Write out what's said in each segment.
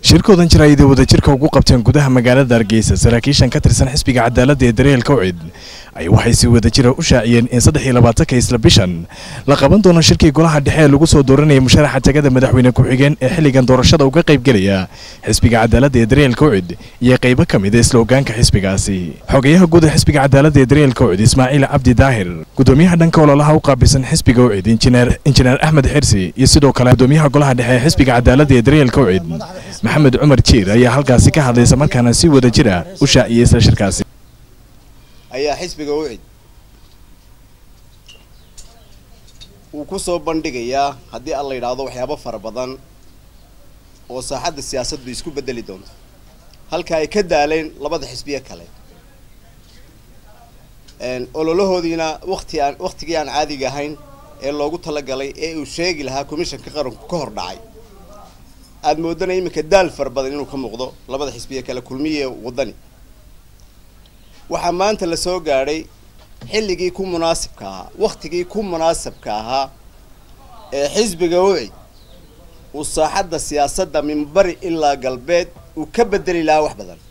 shirkoodan jira ayday wadajirka ugu qabteen gudaha magaalada hargeysa saraakiishan ka tirsan xisbiga cadaaladda ee dareelka ucid ay waxay si wadajira u shaaciyeen in saddex iyo labaatanka isla bishan la qaban doono shirkii golaha dhexe ee lagu soo dooranayay musharaxa tagada madaxweyne ku-xigeen ee xilligan doorashada uga qaybgelaya xisbiga cadaaladda ee dareelka ucid iyo qaybo ka mid a isla ogaanka xisbigaasi xogayaha guud ee xisbiga cadaaladda ee dareelka ucid ismaaciil cabdi daahir gudoomiyaha dhanka ololaha u qaabilsan xisbiga ucid injineer injineer axmed xirsi iyo sidoo kale gudoomiyaha golaha dhexe ee xisbiga cadaaladda ee dareelka ucid maxamed cumar jiir ayaa halkaasi ka hadlaysa markaana si wada jira u shaaciyey isla shirkaasi ayaa xisbiga ucid uu ku soo bandhigayaa haddii aan la yidhaahdo waxyaabo fara badan oo saaxadda siyaasaddu isku bedeli doonto halka ay ka daaleen labada xisbiye kale ololahoodiina wati aan waktigii aan caadiga ahayn ee loogu talagalay ee uu sheegi lahaa commishanka qaranku ka hor dhacay aada moodana iminka daal fara badan inuu ka muuqdo labada xisbiye kale kulmiye wadani waxaa maanta la soo gaadhay xilligii ku munaasibka ahaa waktigii ku munaasabka ahaa ee xisbiga ucid uu saaxadda siyaasadda min bari ilaa galbeed uu ka bedeli lahaa wax badan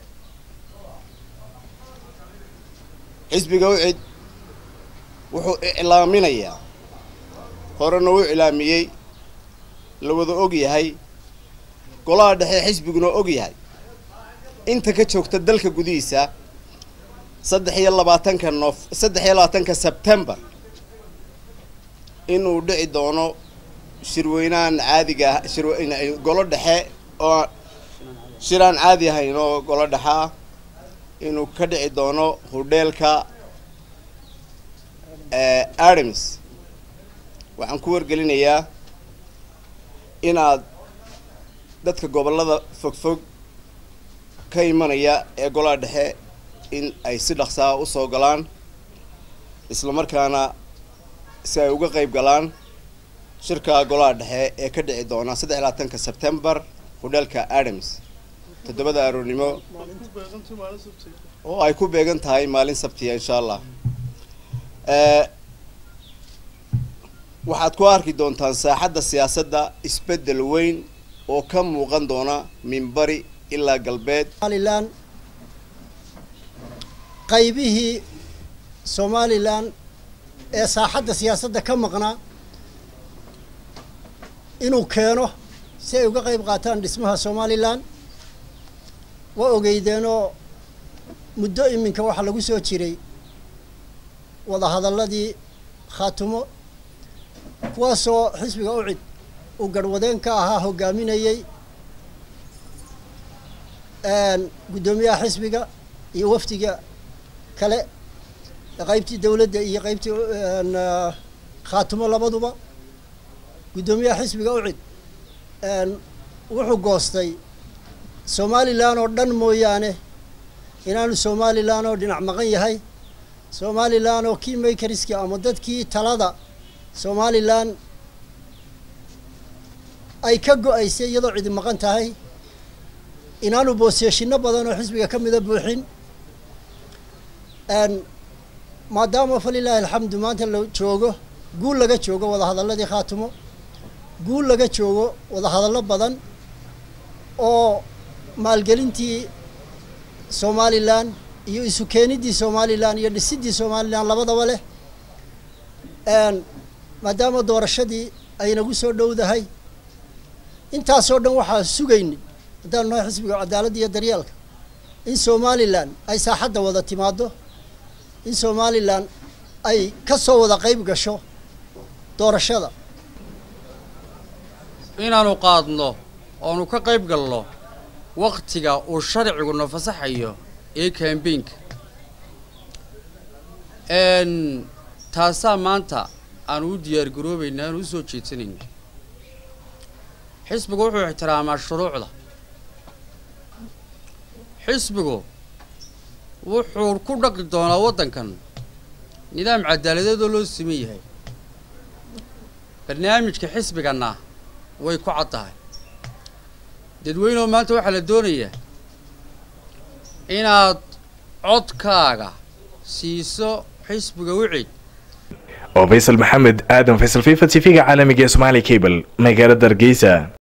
xisbiga ucid wuxuu iclaaminayaa horena u iclaamiyey la wada og yahay golaha dhexe xisbiguna og yahay inta ka joogta dalka gudihiisa saddex iyo labaatanka noof saddex iyo labaatanka sebtembar inuu dhici doono shirweynahan caadiga shir golo dhexe oo shir aan caadi ahayn oo golo dhexe ah inuu ka dhici doono hodheelka artemis waxaan ku wargelinayaa inaad dadka gobollada fogfog ka imanaya ee golaha dhexe in ay si dhaqsaa u soo galaan isla markaana si ay uga qayb galaan shirka golaha dhexe ee ka dhici doona saddex labaatanka sebtembar hodheelka artemis toddobada aroornimo oo ay ku beegan tahay maalin sabtiya insha allah waxaad ku arki doontaan saaxadda siyaasadda isbeddel weyn oo ka muuqan doona minbari ilaa galbeed somalilan qaybihii somalilan ee saaxadda siyaasadda ka maqnaa inuu keeno si ay uga qayb qaataan dhismaha somalilan waa ogeydeenoo muddo iminka waxaa lagu soo jiray wadahadalladii khaatumo kuwaasoo xisbiga ucid uu garhwadeen ka ahaa hogaaminayey guddoomiyaha xisbiga iyo wafdiga kale qaybtii dawladda iyo qaybtii khaatumo labaduba guddoomiyaha xisbiga ucid wuxuu goostay somalilan oo dhan mooyaane inaanu somalilan oo dhinac maqan yahay somalilan oo kii makeriski ama dadkii talada somalilan ay ka go-aysay iyadoo cidi maqan tahay inaanu boosyeeshino badan oo xisbiga ka mida buuxin maadaama falilaahi alxamdu maanta la joogo guul laga joogo wadahadalladii khaatumo guul laga joogo wadahadallo badan oo maalgelintii somalilan iyo isu keenidii somalilan iyo dhisidii somalilan labadaba leh maadaama doorashadii ay nagu soo dhowdahay intaasoo dhan waxaa sugayni haddaanu nahay xisbiga cadaaladda iyo daryeelka in somalilan ay saaxadda wada timaado in somalilan ay ka soo wada qayb gasho doorashada inaanu qaadno oonu ka qayb galno waktiga uu sharciguna fasaxayo ee kambaynka taasaa maanta aanu u diyaar garoobayna aanu u soo jeedsanayna xisbigu wuxuu ixtiraamaa shuruucda xisbigu wuxuu ku dhaqi doonaa waddankan nidaam cadaaladeedoo loo siman yahay barnaamijka xisbiganna way ku cad tahay dadweyneoo maanta waxaa la doonayaa inaad codkaaga siiso xisbiga wicid oo faysal maxamed aadan faysal fifa t v-ga caalamiga ee somaali cable magaalada hargeysa